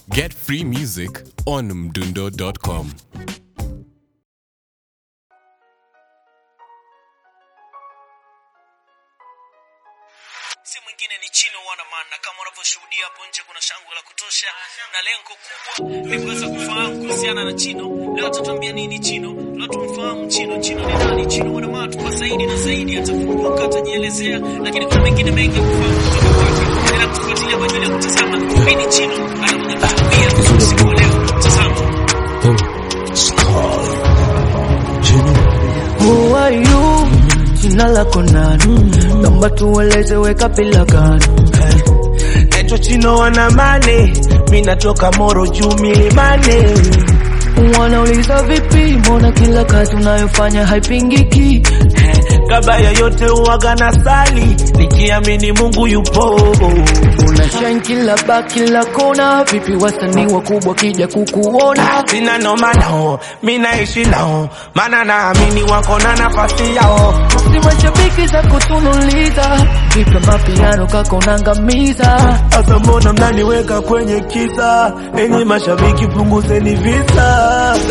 Get free music on mdundo.com. si mwingine ni Chino Wanaman, na kama unavyoshuhudia hapo nje kuna shangwe la kutosha, na lengo kubwa ni kuweza kufahamu kuhusiana na Chino. Leo tutambia nini Chino, leo tumfahamu Chino. Chino ni nani? Chino Wanaman tupa zaidi na zaidi, atafunguka, atajielezea, lakini kuna mengine mengi ya kufahamu kutoka kwake. Endelea kufuatilia kwa ajili ya kutazama nini Chino anakuja kutuambia usiku wa leo. Tazama. Who are you? Jina lako nani? Naomba tueleze weka bila gani? Naitwa Chino Wanamane, mi natoka Moro juu milimani. Wanauliza vipi? Mbona kila kazi unayofanya haipingiki? Kabla ya yote uwaga na sali, nikiamini Mungu yupo. Una shine kila ba kila kona, vipi wasanii wakubwa kija kukuona? Sina noma nao, mi naishi nao, maana naamini wako na nafasi yao. Si mashabiki za kutunuliza, vipi mapiano kako nangamiza? Sasa mbona mnaniweka kwenye kisa? Enyi mashabiki punguzeni visa.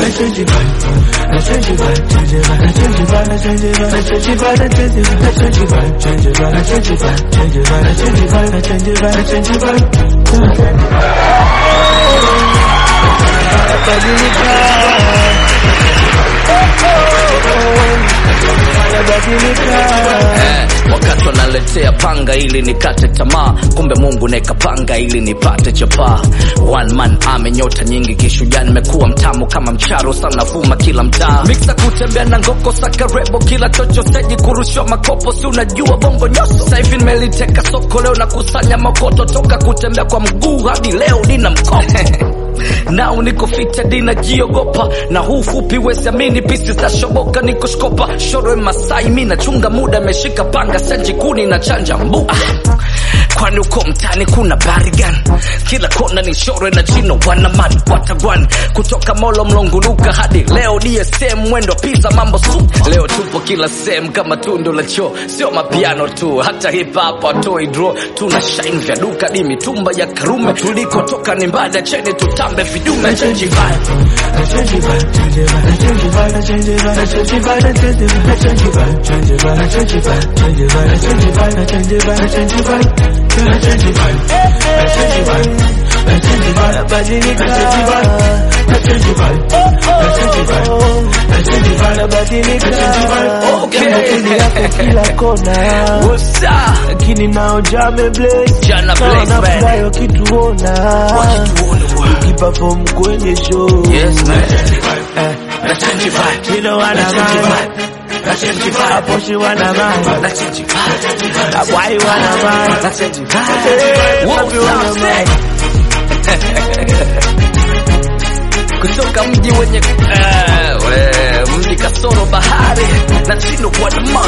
Eh, wakati wanaletea panga ili nikate tamaa, kumbe Mungu naekapanga ili nipate chapaa. One man ame nyota nyingi kishujaa, nimekuwa mtamu kama mcharo sana, vuma kila mtaa, miksa kutembea na ngoko sakarebo, kila chocho steji kurushwa makopo, si unajua bongo nyoso. Sasa hivi nimeliteka soko, leo nakusanya makoto, toka kutembea kwa mguu hadi leo nina mkopo nao niko fita dina jiogopa na huu fupi wesiamini pisi za shoboka niko shkopa shoro masai mi nachunga muda ameshika panga senji kuni na chanja mbu ah. kwani uko mtani kuna barigan kila kona ni shoro na chino wanaman watagwan kutoka molo mlonguluka hadi leo dsm mwendo pizza mambo su leo tupo kila sehemu kama tundo la choo sio mapiano tu hata hip hop atoi draw tuna shine vya duka di mitumba ya karume tulikotoka ni mbada cheni tutambe vidume change vibe yako kila kona What's up? lakini nao jame blaze Jana blaze, man. nafurahi wakituona Wakituona, bwana. ukiperform kwenye show Yes, man. Na change vibe. You know what Na I'm change on. vibe. Na change vibe. Hapo she wanna man Na change vibe. Why you wanna man Na change vibe. What's up, say? kutoka mji wenye eh, we, mji kasoro bahari na chino kwa